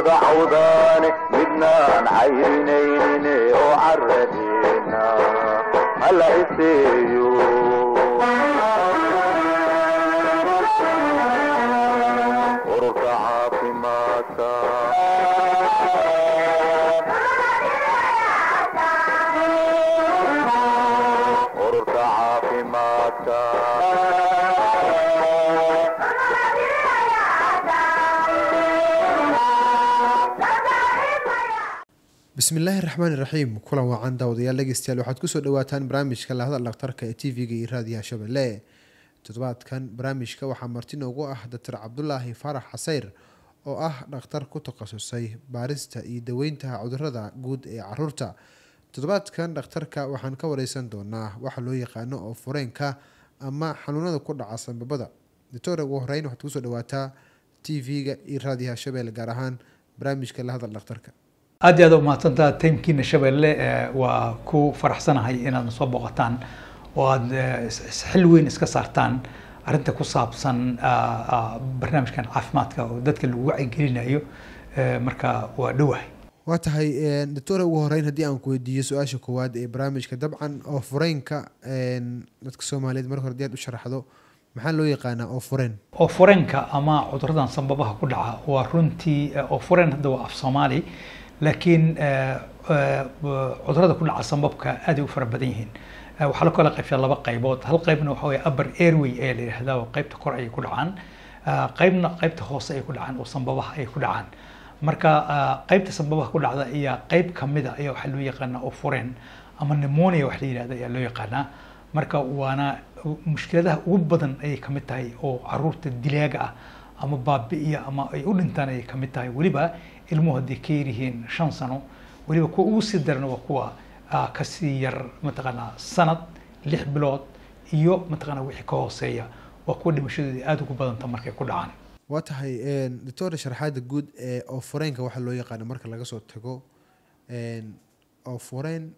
wada cawdaane midnaan cayrinayne oo caradeena hala iseeyo ururka caafimaadka ururka caafimaadka bismillaahi raxmaani raxiim kulan wacan daawadayaal dhegeystayaal waxaad kusoo dhawaataan barnaamijka lahadal dhakhtarka ee t v-ga iyo raadiyaha shabeelle toddobaadkan barnaamijka waxaa marti noogu ah doctor cabdulaahi faarax xaseyr oo ah dhakhtar ku takhasusay baarista iyo daweynta cudurada guud ee caruurta toddobaadkan dhakhtarka waxaan ka wareysan doonaa waxa loo yaqaano oo fureenka ama xanuunada ku dhaca sanbabada doctor ugu horeyn waxaad kusoo dhawaataa t v-ga iyo raadiyaha shabeelle gaar ahaan barnaamijka lahadal dhakhtarka aad iyo aad u mahadsantaha tiimkiina shabeelle waa ku faraxsanahay inaad soo booqataan oo aada xil weyn iska saartaan arrinta ku saabsan barnaamijkan caafimaadka oo dadka lagu wacyigelinayo marka waa dhowahay waa tahay doctor ugu horeyn haddii aan ku weydiiyo su-aasha koowaad ee barnaamijka dabcan oo fureynka dadka soomaaliyeed marka hore hadii aad u sharaxdo maxaa loo yaqaanaa oo fureen oo fureenka ama cuduradan sanbabaha ku dhaca waa runtii oo fureen hadda waa af soomaali laakiin cudurada ku dhaca sanbabka aad ay u fara badan yihiin waxaa la kala qaybshaa laba qaybood hal qaybna waxa weye upper airway ayaa la yidhahdaa oo qaybta kor ayay ku dhacaan qaybna qaybta hoose ay ku dhacaan oo sanbabaha ay ku dhacaan marka qaybta sanbabaha ku dhacda ayaa qayb kamida ayaa waxaa loo yaqaanaa oo fureen ama pneumonia wax la yidhahda ayaa loo yaqaanaa marka waana mushkiladaha ugu badan ayay kamid tahay oo caruurta dilaaga ah ama baabi'iya ama ay u dhintaan ayay kamid tahay weliba ilmuhu hadday ka yaryihiin shan sano weliba kuwa ugu sii daran waa kuwa kasii yar mataqaanaa sanad lix bilood iyo mataqaanaa wixii ka hooseeya waa kuwa dhimashadooda aada ugu badanta markay ku dhacaan waa tahay doctor sharaxaada guud ee oo fureenka waxaa loo yaqaano marka laga soo tago oo fureen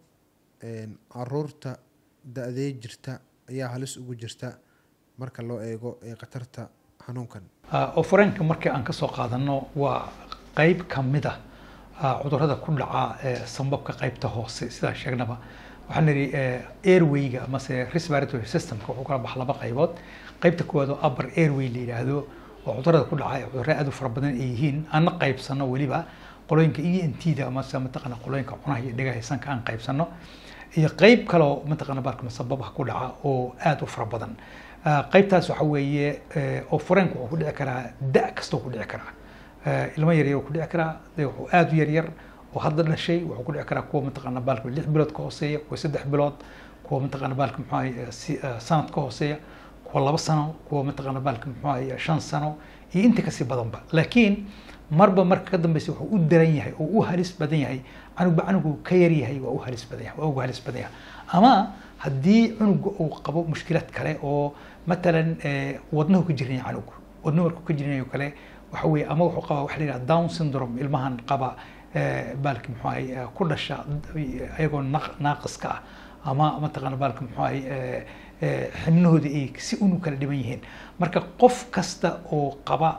caruurta da-dee jirta ayaa halis ugu jirta marka loo eego khatarta xanuunkan oo fureenka markii aan kasoo qaadano waa qayb kamid ah cudurada ku dhaca sanbabka qaybta hoose sidaan sheegnaba waxaan nidhi airwayga amase respiratory systemka wuxuu kala baxa laba qaybood qaybta koowaad oo upper airway la yidhaahdo oo cudurada ku dhaca cudurro aad u fara badan ay yihiin aan la qaybsano weliba qolooyinka e n t da amase mataqana qolooyinka cunaha iyo dhegaha sanka aan qaybsano iyo qayb kaloo mataqana baalka sababaha ku dhaca oo aad u fara badan qaybtaas waxa weeye oo fureenka wuxuu ku dhici karaa da kastoo ku dhici karaa ilmo yaryar ku dhici karaa wuxuu aada u yaryar oo hadda dhashay wuxuu ku dhici karaa kuwa mataqaana baalka lix bilood ka hooseeya kuwa saddex bilood kuwa mataqaana baalka muxuu ahay sanad ka hooseeya kuwa laba sano kuwa mataqaana baalka muxuu ahay shan sano iyo inta kasii badanba laakiin marba marka ka dambeysa wuxuu u daran yahay oo u halis badan yahay canugba canugu ka yar yahay waa u halis badan yahay waa ugu halis badan yahay ama haddii cunuga uu qabo mushkilad kale oo matalan wadnahu ka jiran yahay canugu wadnahu markuu ka jiran yahay kale waxa weeye ama wuxuu qabaa waxa la yidhaha down syndrome ilmahan qaba baalki muxuu ahay ku dhasha ayagoo naaqiska ah ama mataqaana baalka muxuu ahay xibnahooda ay si unu kala dhiban yihiin marka qof kasta oo qaba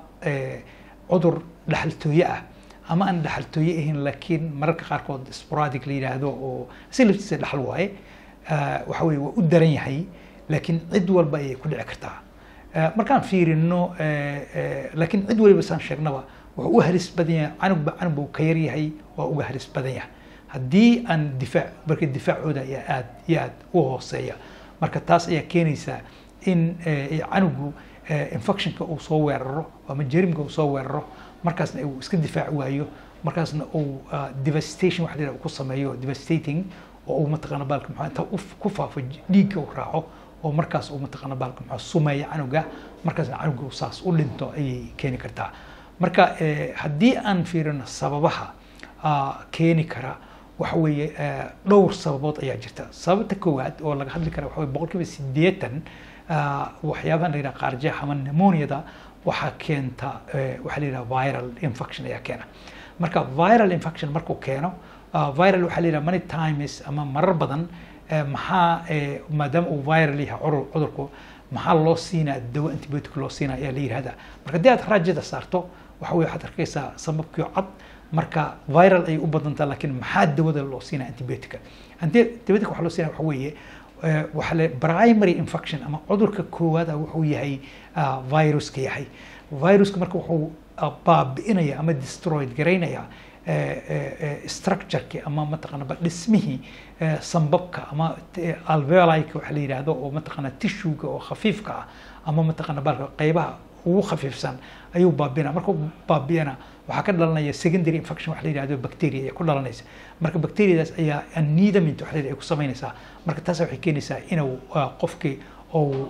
cudur dhaxaltooye ah ama aan dhaxaltooye ahayn laakiin mararka qaarkood sporadic la yidhaahdo oo si laftiisa dhaxal waaye waxa weye waa u daran yahay laakiin cid walba ayay ku dhici kartaa markaan fiirino laakiin cid waliba saan sheegnaba wuxuu u halis badan yahay canugba canugba uu ka yar yahay waa uga halis badan yahay haddii aan difaac marka difaacooda ayaa aad iyo aad u hooseeya marka taas ayaa keenaysa in canugu infectionka uu soo weeraro ama jerimka uu soo weeraro markaasna uu iska difaac waayo markaasna uu devastation waxa la ku sameeyo devastating oo uu mataqaana baalka maxaa inta ku faafo dhiigga uu raaco oo markaas uu mataqaana baalka maxaa sumeeya canuga markaasna canuga saas u dhinto ayay keeni kartaa marka haddii aan fiirino sababaha keeni kara waxa weeye dhowr sababood ayaa jirta sababta koowaad oo laga hadli kara waxa weye boqolkiiba siddeetan waxyaabahan la yidhaha qaarjeex ama pneumoniada waxaa keenta waxaa la yidhaha viral infection ayaa keena marka viral infection markuu keeno viral waxaa la yidhaha many times ama marar badan maxaa maadaama uu viral yahay cudurku maxaa loo siinaa dawo antibiotic loo siinaa ayaa la yidhahdaa marka haddii aad raajada saarto waxa weye waxaad arkaysaa sababkii cad marka viral ay u badantaa laakiin maxaa dawada loo siinaya antibiotica antibiotic waxaa loo siinaya waxa weeye eh, waxaa le primary infection ama cudurka koowaad ah wuxuu yahay ah, viruska yahay viruska marka wuxuu ah, baabi'inaya ama destroyed garaynaya eh, eh, eh, structureki ama mataqaana ba dhismihii eh, sambabka ama t- alveolika waxa la yidhaahdo oo mataqaana tishuga oo khafiifka ah ama mataqaana baalka qaybaha ugu khafiifsan ayuu baabina markuu baabiyana waxaa ka dhalanaya secondary infection waxa la yidhahdo bacteria ayaa ku dhalanaysa marka bacteriadaas ayaa anidament waxa la yidhahdo ay ku samaynaysaa marka taas waxay keenaysaa inuu ah, qofkii oo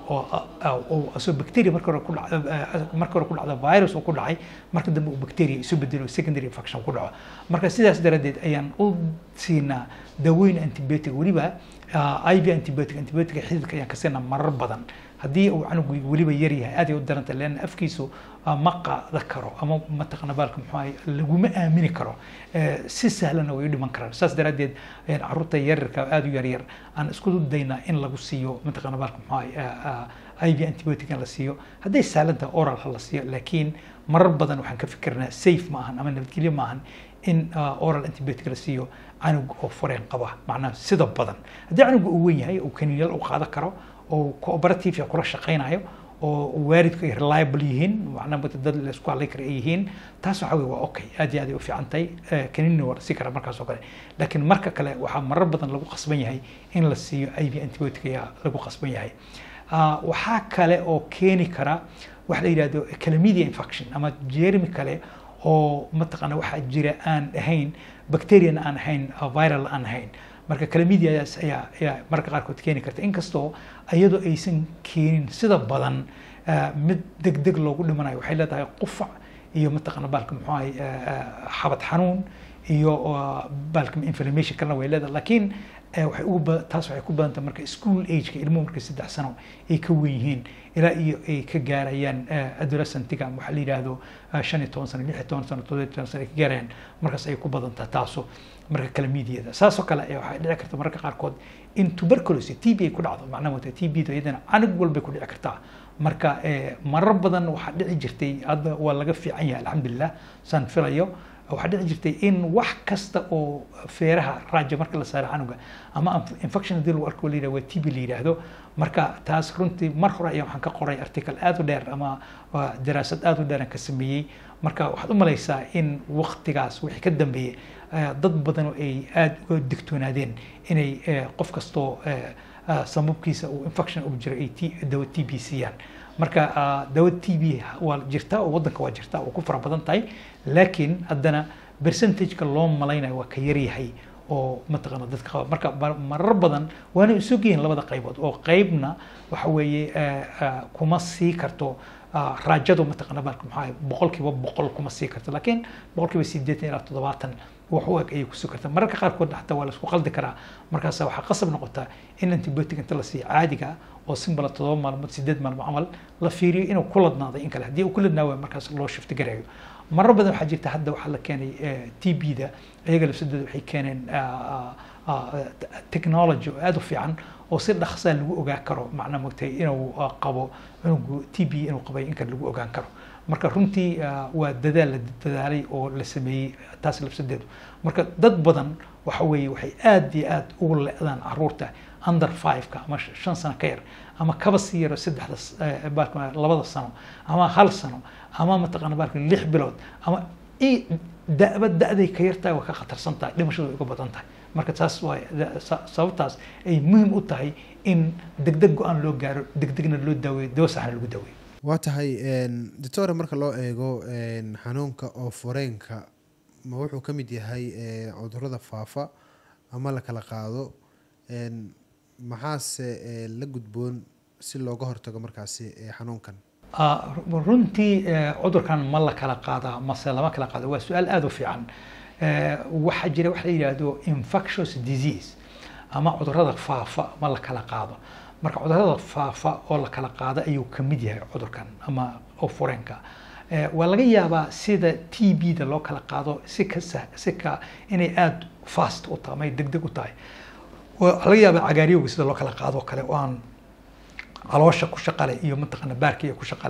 oo asoo bacteria marka hore ku dhacda marka hore ku dhacda virus oo ku dhacay marka dambe uu bacteria isu bedelo secondary infection ku dhaco marka sidaas daradeed ayaan u siinaa dawooyin antibiotic weliba ah, iv antibiotic antibiotic xididka ayaan ka siinaa marar badan haddii uu canugu weliba yar yahay aad ay u daranta leanna afkiisu ah, ma qaada karo ama mataqana baalka muxuu ahay laguma aamini karo Eh, si sahlana way u dhiman karaan saas daraaddeed ayaan carruurta yaryarka aad u yaryar aan isku daynaa in lagu siiyo mataqana baalka muxuu ahay ah, ah, iv antibiotic in la siiyo hadday sahlan tahay oral ha la siiyo laakiin marar badan waxaan ka fikirnaa safe ma ahan ama nabadgelyo ma ahan in ah, oral antibiotic la siiyo canug oo fureen qaba macnaha sida badan haddii canuga uu weyn yahay uu kaniiniyal u qaadan karo oo cooperative kula shaqaynayo oo waalidku ay reliable yihiin macnaha mata dad la isku halay kara ay yihiin taas waxa weye waa okay aad iyo aad ay u fiican tahay Eh, kaniini waa la sii karaa markaas oo kale laakiin marka kale waxaa marar badan lagu qasban yahay in la siiyo iv antibiotic ayaa lagu qasban yahay Ah, waxaa kale oo keeni kara waxa la yidhahdo chlamydia infection ama jermi kale oo mataqaana waxaa jira aan ahayn bacterian aan ahayn ah, viral aan ahayn marka chlamydiadaas ayaa ayaa mararka qaarkood keeni karta inkastoo iyadoo aysan keenin sida badan ah, mid degdeg loogu dhimanayo waxay leedahay qufac iyo mataqaana baalka muxuu ahay ah, ah, xabad xanuun iyo ah, baalka inflammation kalena way leedahay laakiin eh, waxay ugu ba- taas waxay ku badan tahay marka school ageka ilmuhu markay saddex sano ay ka wen yihiin ilaa iyo ay ka gaarayaan eh, adolescentiga ama waxaa la yidhaahdo ah, shan iyo toban sano lix iyo toban sano toddoba iyo toban sano ay ka gaarayaan markaas ayay ku badan tahay taaso marka kalamidiyada saasoo kale ayaa waxay dhici karta mararka qaarkood in tuberculosis t b ay ku dhacdo macnaha wata t b da iyadana canug walbay ku dhici kartaa marka eh, marar badan waxaa dhici jirtay hadda waa laga fiican yahay alxamdulilah saan filayo waxaa dhici jirtay in wax kasta oo feeraha raaja marka la saaro canuga ama inf- infection hadii lagu arko la yidhahdo waa TB la yidhaahdo marka taas runtii mar hore ayaa waxaan ka qoray article aad u dheer ama waa daraasad aad u dheer aan ka sameeyey marka waxaad u malaysaa in waqtigaas wixii ka dambeeyey eh, dad badan oo ay aad uga digtoonaadeen inay eh, qof kastoo eh, ah, sababkiisa uu infection ugu jiro ay T- dawo TB siiyaan marka ah, dawo TB waa jirtaa oo waddanka waa jirtaa oo ku fara badan tahay laakiin haddana percentageka loo malaynayo waa ka yaryahay oo mataqaana dadka qaba marka mar- marar badan waana isog yihiin labada qaybood oo qaybna waxa weeye eh, ah, kuma sii karto ah, raajadu mataqaana baalka maxaa ahay, boqolkiiba boqol kuma sii karto laakiin boqolkiiba sideetan ilaa toddobaatan wax u eg ayay kusii kartaa mararka qaarkood xataa waa la isku qaldi karaa markaas waxaa qasab noqotaa in antibiotic inta la siiyo caadiga ah oo simbala toddoba maalmood sideed maalmood camal la fiiriyo inuu ku ladnaaday in kale haddii uu ku ladnaa waayo markaas loo shifti garayo marar badan waxaa jirta hadda waxaa la keenay t b da iyaga lafsadooda waxay keeneen ah, ah, ah, technology oo aad u fiican oo si dhaqsaa lagu ogaan karo macnaa mogtay inuu ah, qabo cunugu t b inuu qabay in kale lagu ogaan karo marka runtii ah, waa dadaal la dadaalay oo la sameeyey taas lafsadeedu marka dad badan waxa weeye waxay aad iyo aad ugu le'daan caruurta under five-ka ama sh- shan sano ka yar ama kaba sii yaro saddexda s- eh, baalka labada sano ama hal sano ama mataqaana baalka lix bilood ama i da'ba da'day ka yartahay waa ka khatarsan tahay dhimashadu way uga badan tahay marka taas waa da- sa- sababtaas ay muhiim u tahay in degdeg go-aan loo gaaro degdegna loo daaweeyo dawo saxna lagu daaweeyo waa tahay doctore marka loo eego een, xanuunka oo fureenka ma wuxuu ka mid yahay ee, cudurrada faafa ama la kala qaado een, maxaase ee, la gudboon si looga hortago markaasi ee, xanuunkan Ah, ru- runtii eh, cudurkan ma la kala qaadaa mase lama kala qaado waa su-aal aada u fiican Eh, waxaa jira wax la yidhaahdo infectious disease ama cudurrada faafa ma la kala qaado marka cudurrada faafa oo la kala qaado ayuu ka mid yahay cudurkan ama oo fureenka Eh, waa laga yaabaa sida t b da loo kala qaado si ka sah- si ka inay aada fast u tahay ama ay degdeg u tahay waa laga yaabaa cagaariyowga sida loo kala qaado oo kale oo aan caloosha ku shaqale iyo mataqaana baarkiya ku shaqale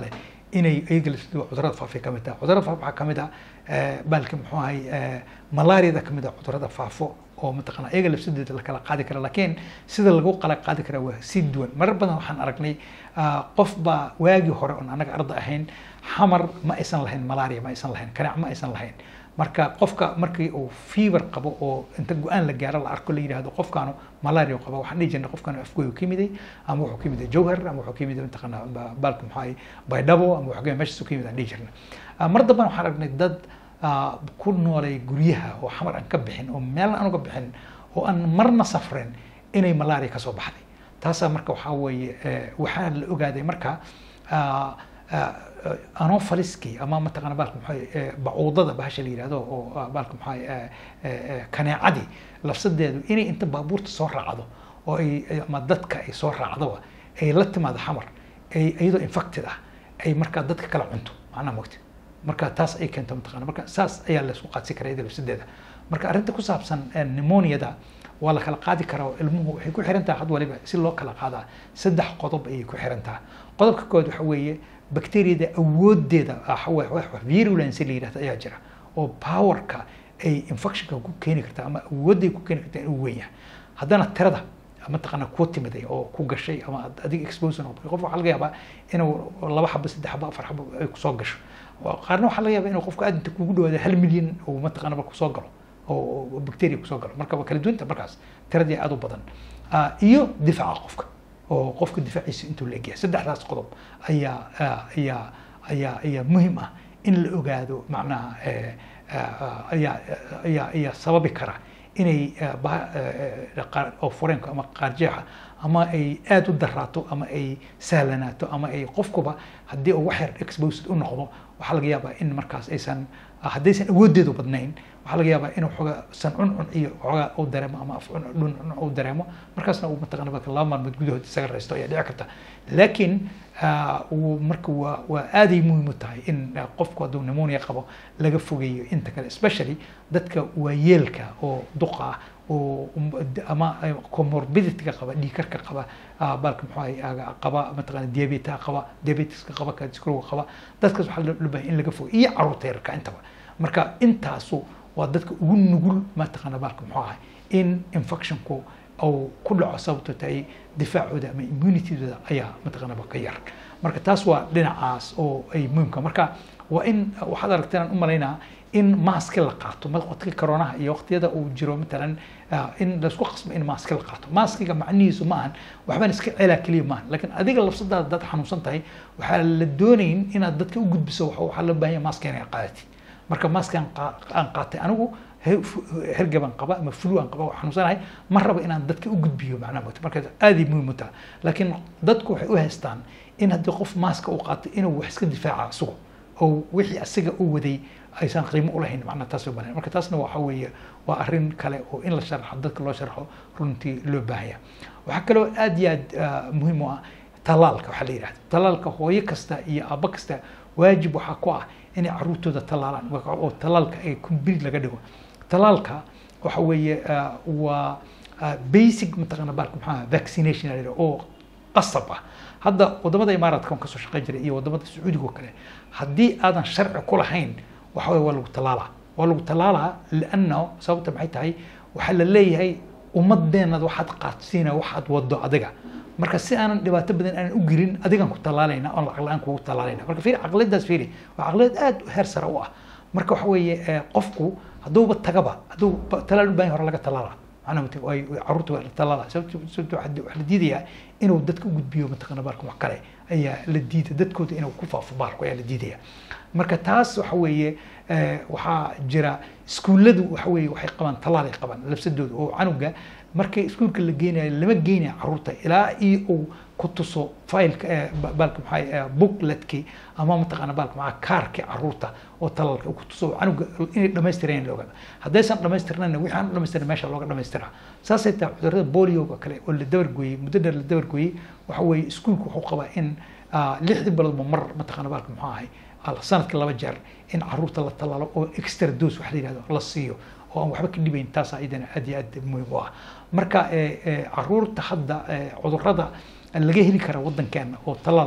inay iyaga laftidu cudurada faafa ka mid tahay cudurada faafa waxaa ka mid ah eh, baalka muxuu ahay eh, malaariyada ka mid ah cudurada faafo oo mataqana iyaga lafsideeda la kala qaadi kara laakiin sida lagu kala qaadi kara waa si duwan marar badan waxaan aragnay ah, qof baa waagii hore oon anaga arda ahayn xamar ma aysan lahayn malaria ma aysan lahayn kanac ma aysan lahayn marka qofka markii uu fever qabo oo inta go-aan la gaaro la arko la yidhaahdo qofkaanu malaria qaba waxaan dhihi jirnay qofkaanu afgooyu ka yimiday ama wuxuu ka yimiday jowhar ama wuxuu ka yimiday mataqana ba- baalka muxuu ahay baydhabo ama wuxuu ka yimiday meeshaas ka yimid aan dhihi jirnay Ah, mar dambana waxaan aragnay dad ah, ku noolay guryaha oo xamar aan ka bixin oo meel aan uga bixin oo aan marna safrin inay malaria kasoo baxday taasaa marka waxaa weeye eh, waxaa la ogaaday marka ah, ah, anofaliskii ama mataqana baalka maxaa bacuudada bahasha la yidhahdo oo ah, baalka maxaa kaneecadii lafsadeedu inay inta baabuurta soo raacdo oo ay ay- ama dadka ay soo raacdoba ay la timaado xamar ay iyadoo infected ah ay markaa dadka kala cunto macnaha mogta marka taas ay keento mataqana marka saas ayaa la isku qaadsi karaa iyada lafsadeeda marka arrinta ku saabsan eh, pneumoniada waa la kala qaadi karaa oo ilmuhu waxay ku xiran tahay had waliba si loo kala qaadaa saddex qodob ayay ku xiran tahay qodobka koowaad waxa weeye bakteeriyada awoodeeda ah, wa- wa- wa- virulence la yidhahdo ayaa jira oo powerka ay infectionka ku keeni karta ama awooday ku keeni karta inuu weyn yahay haddana tirada mataqaana kuu timiday oo ku gashay ama ad- adiga expose noqotay qof waxaa laga yaabaa inuu laba xabo saddex xabo afar xabo ay kusoo gasho Waa- qaarna waxaa laga yaabaa inuu qofka aad inta kugu dhawaada hal milyan uu mataqaana kusoo galo oo oo bacteria kusoo galo marka waa kala duwanta markaas tiradii aad u badan Ah, iyo difaaca qofka oo qofka difaaciisa intuu la egyahay saddexdaas qodob ayaa ah, ayaa ayaa ayaa muhiim ah in la ogaado macnaha eh, ah, ayaa ayaa ayaa sababi kara inay eh, bah- eh, eh, qaar- oo fureenka ama qaarjeexa ama ay aad u daraato ama ay sahlanaato ama ay qofkuba haddii uu wax yar exposed u noqdo waxaa laga yaabaa in markaas aysan haddaysan awoodeedu badnayn waxaa laga yaabaa inuu xoogaa san cuncun iyo xoogaa uu dareemo ama af dhun uu dareemo markaasna uu mataqana marka laba maalmood gudahood isaga raysto ayaa dhici karta laakiin ah, uu marka waa waa aaday muhiim u tahay in ah, qofku hadduu pneumonia qabo laga fogeeyo inta kale especially dadka waayeelka oo duqa ah oo um, d- ama ay comorbidity-ga qaba dhiigkarka qaba ah, baalka muxuu ahay ah, qaba mataqana diabeta qaba diabetiska qaba cardiovascular qaba dadkaas waxaa loo baahay in laga fogeeyo iyo carruurta yarka intaba marka intaasu waa dadka ugu nugul mataqana baalka muxuu ahay in infectionku uu ku dhaco sababto tahay difaacooda ama immunitydooda ayaa mataqaanaba ka yar marka taas waa dhinacaas oo ay muhiimka marka waa in waxaad aragteen aan u malaynaa in maaski la qaato waqtiga koronaha iyo waqtiyada uu jiro matalan ah, in laisku qasbo in maaski la qaato maaskiga macnihiisu ma ahan waxbaan iska celaa keliya maahan laakiin adiga lafsadaada dad xanuunsan tahay waxaa la doonayn inaad dadka u gudbiso waxa- waxaa loo baahan yahay maaska inay qaadatid marka maaskaan aan qaatay anigu he- fu- hergaban qaba ama flu aan qaba oo xanuunsanahay ma rabo inaan dadka u gudbiyo macnaha moogta marka aad ay muhiim u tahay laakiin dadku waxay u haystaan in haddii qof maaska uu qaato inuu wax iska difaaca isugu oo wixii asiga u waday aysan qiimo u lahayn macnaha taas loo baahan marka taasna waxa weeye waa arrin kale oo in la sharxo dadka loo sharxo runtii loo baahanya waxaa kaloo aad iyo aad ah, muhiim u ah talaalka waxaa la yidhahda talaalka hooyo kasta iyo aabbo kasta waajib waxaa ku ah inay caruurtooda talaalaan oo talaalka ay complete laga dhigo talaalka waxa weeye ah, waa ah, basic mataqaana baalka maxaa vaccination la yidhaha oo qasab ah hadda wadamada imaaraadka on kasoo shaqeyn jiray iyo wadamada sacuudiga oo kale haddii aadan sharci ku lahayn waxa weye waa lagu talaalaa waa lagu talaalaa lianna sababta maxay tahay waxaa la leeyahay ummadeenad waxaad qaadsiina waxaad wado adiga marka si aanan dhibaato badan aanan u gelin adigan ku talaalayna oon lacag la-aan kugu talaalayna marka fiiri caqliyadaas fiiri waa caqliyad aad u heer sare u ah marka waxa weeye eh, qofku hadduuba tagaba hadduu ba- talaal u baahan yahay hore laga talaala macnaha mate way way- carruurta waa la talaala sababto sababto waxaa waxaa la diidayaa inuu dadka u gudbiyo mataqaana baalka wax kale ayaa la diida dadkooda inuu ku faafo baalku ayaa la diidaya marka taas waxa weeye eh, waxaa jira iskuulladu waxa weeye waxay qabaan talaal ay qabaan labsadooda oo canuga markay iskuulka la geenayo lama geenayo carruurta ilaa iyo uu ku tuso failka eh, ba- baalka maxaa bookletkii ama mataqaana baalka maxaa kaarkii carruurta oo talaalka uu ku tuso oo canuga inay dhamaystireen la ogaado haddaysan dhamaystirnayna wixii aan dhamaystirin meesha looga dhamaystiraa saasay tahay cudurrada bolioga kale oo la dabargooyey muddo dheer la dabargooyey waxa weeye iskuulku wuxuu qabaa in ah, lixdii biloodba mar mataqaana baalka muxuu ahay al- sanadkii laba jeer in carruurta la talaalo oo extra dose wax la yidhahdo la siiyo oo aan waxba ka dhibayn taas iyadana aad iyo aad muhiim u ah marka eh, eh, carruurta hadda eh, cudurrada laga heli kara wadankeena oo talaalka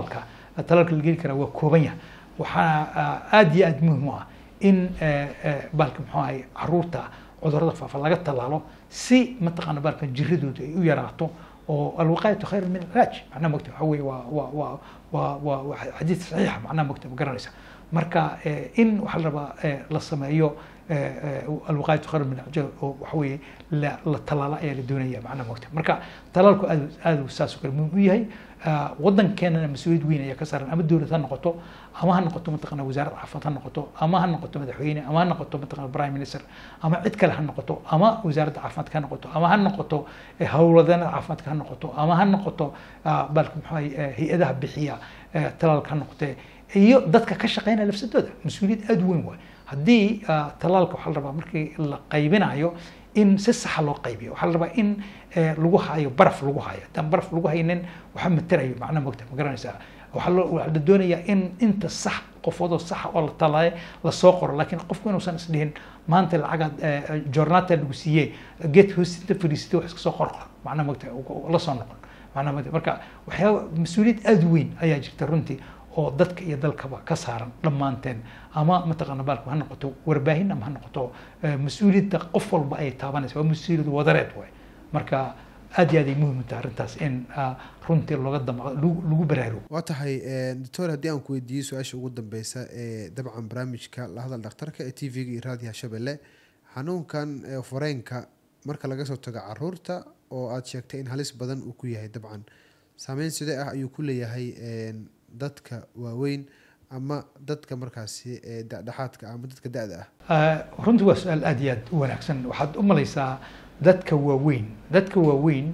talaalka la geli karaa waa kooban yahay waxaa aad iyo aad muhiim u ah in baalka muxuu ahay caruurta cudurrada faafa laga tallaalo si mataqaana baalka jiradooda ay u yaraato oo alwiqaayatu khayr min ilaaj macnaha mogta waxa weye waa waa waa waa waa waa xadiid saxiixa macnaha mogta ma garanaysa marka in waxaa la rabaa la sameeyo alwiqaayatu khayr min ilaaj oo waxa weeye la la tallaalo ayaa la doonaya macnaha mogta marka talaalku aad aad saas oo kale muhiim u yahay waddankeenana mas-uuliyad weyn ayaa ka saaran ama dowlad ha noqoto ama ha noqoto mataqana wasaaradda caafimaad ha noqoto ama ha noqoto madaxweyne ama ha noqoto mataqana prime minister ama cid kale ha noqoto ama wasaaradda caafimaadka ha noqoto ama ha noqoto howladeennada caafimaadka ha noqoto ama ha noqoto balka maxaa hay-adaha bixiya talaalka ha noqotee iyo dadka ka shaqeynaya lafsadooda mas-uuliyad aada u weyn waay haddii talaalka waxaa la rabaa markii la qaybinayo in si saxa loo qaybiyo waxaa la rabaa in lagu hayo baraf lagu hayo haddaan baraf lagu haynin waxa materayo macnaha mogta ma garanaysaa waxaa loo waxaa la doonayaa in inta sax qofoodoo saxa oo la talaaye lasoo qoro laakiin qofku inuusan isdhihin maanta lacagaad joornaata lagu siiyey geed hoosinta fadhiisatay wax iska soo qorqor macnaha mogta la soo noqon macnaha mogta marka waxyaaba mas-uuliyad aada weyn ayaa jirta runtii oo dadka iyo dalkaba ka saaran dhammaanteen ama mataqaana baalku ha noqoto warbaahin ama ha noqoto mas-uuliyadda qof walba ay taabanaysa waa mas-uuliyad wadareed waay marka aad iyo aad ay muhiim u tahay arrintaas in runtii looga damaqo lagu baraarugo waa tahay doctor haddii aan ku weydiiyey su-aasha ugu dambeysa ee dabcan barnaamijka la hadal dhakhtarka ee t v-ga iyo raadiyaha shabelle xanuunkan fareenka marka laga soo tago caruurta oo aad sheegtay in halis badan uu ku yahay dabcan saameyn sidee ah ayuu ku leeyahay dadka waaweyn ama dadka markaasi dhexdhexaadka ama dadka da-da ah runtii waa su-aal aad iyo aad u wanaagsan waxaad u malaysaa dadka waaweyn dadka waaweyn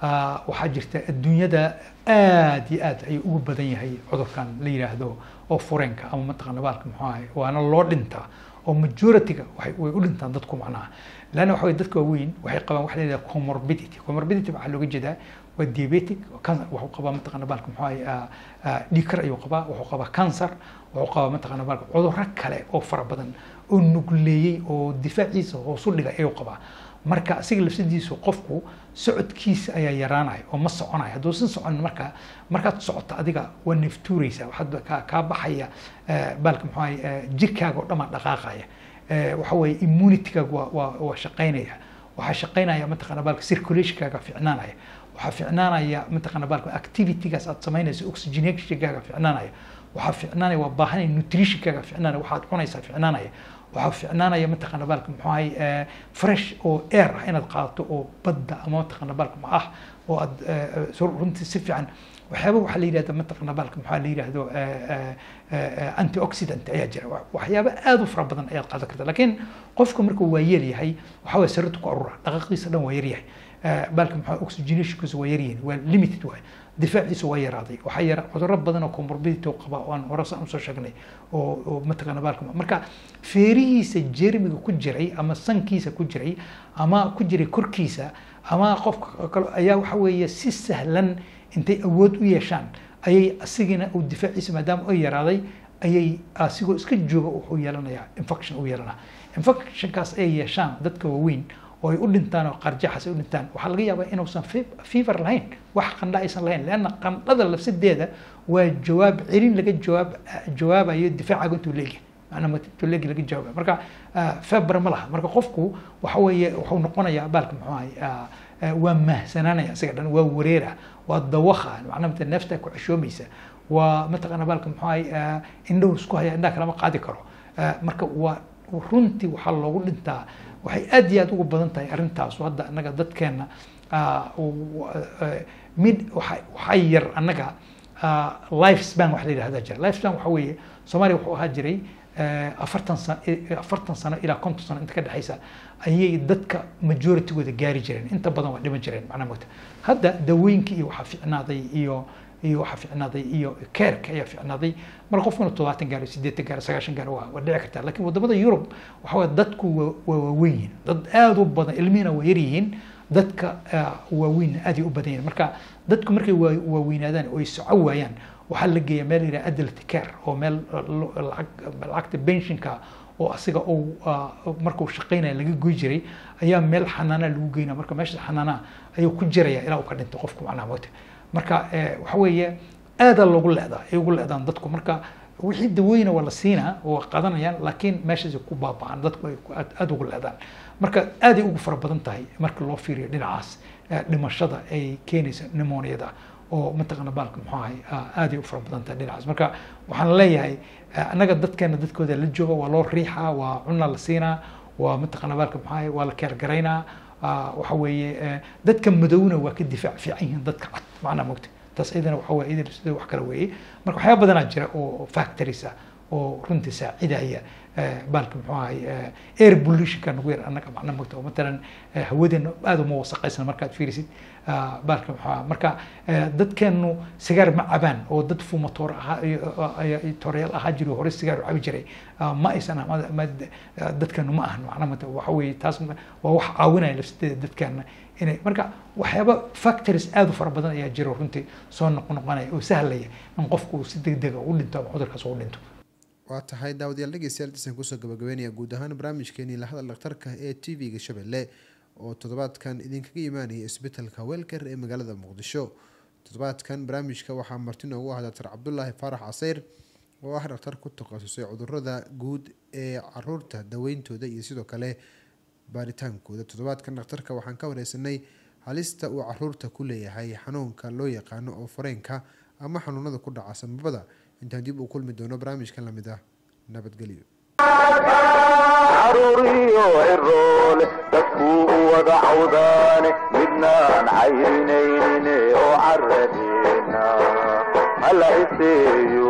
waxaa jirta adduunyada aad iyo aad ayuu ugu badan yahay cudurkan la yidhaahdo oo fureenka ama mataqana baalka muxuu ahay waana loo dhintaa oo majority-ga way u dhintaan dadku macnaha leanna waxa weye dadka waaweyn waxay qabaan waxa la yidhahda comorbidity comorbidity waxaa looga jeedaa waa diabetic wuxuu qabaa mataqana baalka muxuu ahay dhiikar ayuu qabaa wuxuu qabaa cancer wuxuu qabaa mataqana baalka cudurro kale oo fara badan oo nugleeyey oo difaaciisa hoosu dhigay ayuu qabaa marka asiga lafsadiisu qofku socodkiisa ayaa yaraanaya oo ma soconaya hadduusan soconin marka markaad socoto adiga waa neftuureysa waxaad kaa baxaya baalka muxuu ahay jirkaaga oo dhamaa dhaqaaqaya waxa weeye immunitygaaga waa waa waa shaqaynaya waxaa shaqaynaya mataqana baalka circulationkaaga ficnaanaya waxaa ficnaanaya mataqana baalka activitygaas aad samaynayso oxygenationkaaga ficnaanaya waxaa ficnaanaya waa baahanaya nutritionkaaga ficnaanaya waxaad cunaysaa ficnaanaya waxaa ficnaanaya mataqana baalka muxuu ahay fresh oo air ah inaad qaadato oo badda ama mataqana baalka ma ah oo aad runtii si fiican waxyaaba waxaa la yidhahda mataqana baalka maxaa la yidhahdo antioxidant ayaa jira waxyaaba aad u fara badan ayaad qaadan karta laakiin qofka markuu waa yeel yahay waxaa waye sarratu ku arura dhaqaaqiisa dhan waa yaryahay baalka maxaa oxygenationkiisa waa yaryihin waa limited waay difaaciisa waa yaraaday waxaa yara cudurro badan oo comorbidity qaba oo aan hore saan usoo sheegnay oo oo mataqana baalka marka feerihiisa jermiga ku jiray ama sankiisa ku jiray ama ku jiray korkiisa ama qofka kale ayaa waxa weeye si sahlan intay awood u yeeshaan ayay asigina uu difaaciisa maadaama oo yaraaday ayay asigoo iska jooga wuxuu yeelanayaa infection uu yeelanaa infectionkaas ay yeeshaan dadka waaweyn oo ay u dhintaan oo qarjaxas ay u dhintaan waxaa laga yaabaa inuusan fever lahayn wax qandha aysan lahayn leanna qandhada lafsadeeda waa jawaab celin laga jawaab jawaabayo difaacaga intuu leegyahay macnaa intuu leegi laga jawaabayo marka feber ma laha marka qofku waxa weeye wuxuu noqonayaa baalka muxuu ahay waa mahsanaanaya isaga dhan waa wareera waa dawakha macnaa mata neefta ku ceshoomaysa waa mataqana baalka muxuu ahay indhahu isku haya indhaha kalama qaadi karo marka waa runtii waxaa loogu dhintaa waxay aad iyo aad ugu badan tahay arrintaas hadda annaga dadkeena mid waxaa yar annaga life span wax la yidhahda jira life span waxa weeye soomaaliya wuxuu ahaa jiray afartan sano afartan sano ilaa konton sano inta ka dhexaysa ayay dadka majoritygooda gaari jireen inta badan waa dhiman jireen macnaa mogta hadda dawooyinka iyo waxaa ficnaaday iyo iyo waxaa ficnaaday iyo keerka ayaa ficnaaday marka qofkuna todobaatan gaaro sideetan gaaro sagaashan gaaro waa waa dhici kartaa lakin wadamada yurub waxa waye dadku waa waa waaweyn yihiin dad aada u badan ilmihina waa yar yihiin dadka waaweynna aad ay u badan yihiin marka dadku markay waa waaweynaadaan oo ay soco waayaan waxaa la geeyaa meel yidhaha adult care oo meel lacag lacagta pensionka oo asiga uu markuu shaqaynaya laga goy jiray ayaa meel xanaana lagu geynaya marka meesha xanaana ayuu ku jiraya ilaa uu ka dhinto qofku macnaha moota marka waxa weeye aadaa loogu leedaa ay ugu leedaan dadku marka wixii daweyna waa la siinaa oo qaadanayaan laakiin meeshaasay ku baaba'aan dadku ay ku- aad aad ugu leedaan marka aaday ugu fara badan tahay marka loo fiiriyo dhinacaas eh, dhimashada ay keenaysa pneumoniada oo mataqaana baalka muxuu ahay ah, aaday u fara badan tahay dhinacaas marka waxaan leeyahay eh, annaga dadkeena dadkooda la jooga waa loo riixaa waa cunna la siinaa waa mataqaana baalka muxuu ahay waa la keergaraynaa ah, waxa weeye eh, dadka madowna waa ka difaac fiican yihiin dadka cad macnaa mogta taas iyadana waxa weeye iyadana sida wax kale weeye marka waxyaaba badanaa jira oo factories ah oo runtii saacidaya eh, baalka muxuu ahay eh, air pollutionka nagu yar annaga macna mogta oo matalan eh, hawadeena aad uma wasaqaysan markaad fiirisid ah, baalka muxuu ahaa marka eh, dadkeenu sigaar ma cabaan oo dad fumatoor ahaa iyo- iyo- iyo tooreyaal ahaa jiro hore sigaar u cabi jiray ah, ma aysan ah- ma- ma- ah, dadkeenu ma ahan macna mogta waxa weeye taas ma- waa wax caawinaya lafsideeda dadkeena inay marka waxyaaba factories aad u fara badan ayaa jiro runtii soo noqnoqonaya oo sahlaya in qofku uu si degdega u dhinto ama cudurkaas u dhinto waa tahay daawadayaal dhegeystayaal intaasaan kusoo gabagabeynaya guud ahaan barnaamijkeenii lahadal dhakhtarka ee t v-ga shabeelle oo toddobaadkan idinkaga imaanaya isbitaalka weelker ee magaalada muqdisho toddobaadkan barnaamijka waxaa marti noogu ah doctor cabdulaahi faarax caseyr oo ah dhakhtar ku takhasusay cudurada guud ee caruurta daweyntooda iyo sidoo kale baaritaankooda toddobaadkan dhakhtarka waxaan ka wareysanay halista uu caruurta ku leeyahay xanuunka loo yaqaano oo fareenka ama xanuunada ku dhaca samabada intaan dib uu kulmi doono barnaamijkan lamid ah nabadgelyo caruuriyo ciroole dadkuu u wada cawdaane midnaan cayrinayne oo caradeena hala iseeyo